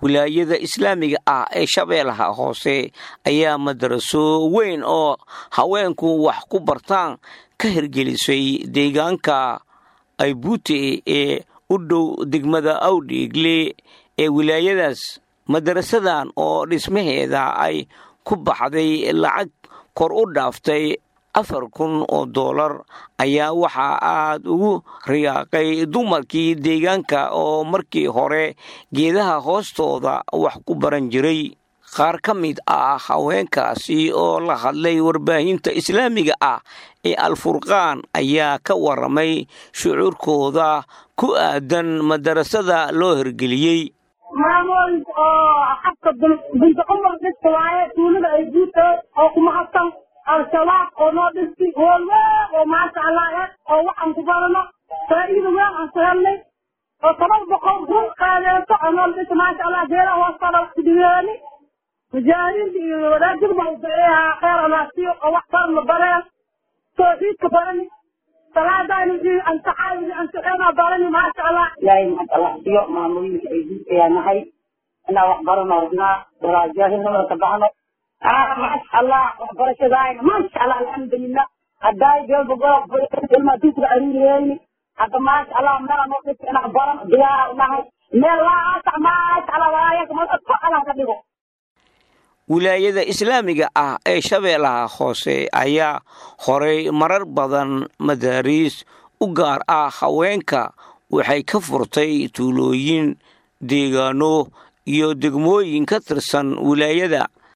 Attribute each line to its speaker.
Speaker 1: wilaayada islaamiga ah ee shabeellaha hoose ayaa madaraso weyn oo haweenku wax ku bartaan ka hirgelisay deegaanka aybuute ee u dhow degmada awdhiigle ee wilaayadaas madarasadan oo dhismaheeda ay ku baxday lacag kor u dhaaftay afar kun oo doolar ayaa waxaa aad ugu riyaaqay dumarkii deegaanka oo markii hore geedaha hoostooda wax ku baran jiray qaar ka mid ah haweenkaasi oo la hadlay warbaahinta islaamiga ah ee alfurqaan ayaa ka waramay shucuurkooda ku aadan madarasada loo hirgeliyey
Speaker 2: maamooyinka oo xabka binta cumar dhista waaye tuulada ay guuta oo kumahadsan al-shabaab oo noo dhisti hool weyn oo maasha allah eh oo waxaan ku barano faa'iida weyn aan ku helnay oo toban boqol run qaadeeso oo noo dhista maasha allah geedaha hoostooda wax kudhigeeni mujaahidiinta iyo wadaajir baa udaceeyaa kheyr alaasiyo oo wax baran la bareen tawxiidka barani salaadaynu iyo ansaxaayni ansaxeena barani maasha allah
Speaker 3: ilaahay maxad allah siyo maamooyinka ay guusayaa nahay inaa wax barano rabnaa walaajaahinimada ka baxno maasha allah waxbarashadaayna maasha allah alxamdulilah haddaay ilmaa dugsiga aruuriyeyni hadda maasha allah meela noo dhisa inaa baran diyaara unahay meel laasax maasha allah walaayaka madadka allah ka dhigo
Speaker 1: wilaayada islaamiga ah ee shabeellaha hoose ayaa horay marar badan madaariis u gaar ah haweenka waxay ka furtay tuulooyin deegaano iyo degmooyin ka tirsan wilaayada